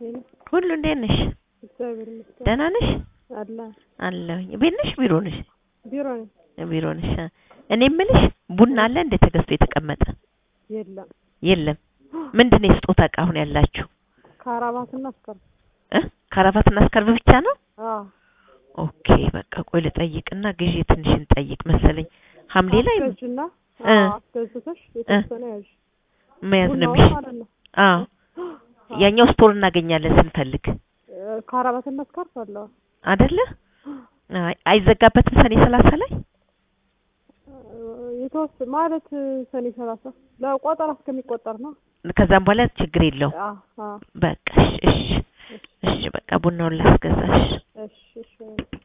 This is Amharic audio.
ሄሎ ሁሉ እንዴት ነሽ? እግዚአብሔር ይመስገን ደህና ነሽ? አለ አለሁኝ። ቤት ነሽ? ቢሮ ነሽ? ቢሮ ነኝ። ቢሮ ነሽ? አ። እኔ የምልሽ ቡና አለ እንደ ተገዝቶ የተቀመጠ የለም የለም። ምንድን ነው የስጦታ እቃ አሁን ያላችሁ? ከአራባትና እስከ እ ካራባትና ስካርቭ ብቻ ነው? አዎ ኦኬ በቃ ቆይ ልጠይቅና ግዢ ትንሽ እንጠይቅ መሰለኝ። ሐምሌ ላይ አስገዥና እ አዎ አስገዝተሽ የተወሰነ ያዥ መያዝ ነው ቡናውን የሚሽ ማለት ነው። አዎ ያኛው ስቶር እናገኛለን ስንፈልግ እ ከአራባትና እስካርፍ አለው አይደለ? አይ አይዘጋበትም ሰኔ ሰላሳ ላይ የተወሰ ማለት ሰኔ ሰላሳ ለቆጠራ እስከሚቆጠር ነው። ከዛም በኋላ ችግር የለውም። አዎ አዎ በቃ እሺ እሺ እሺ በቃ ቡናውን ላስገዛሽ። እሺ እሺ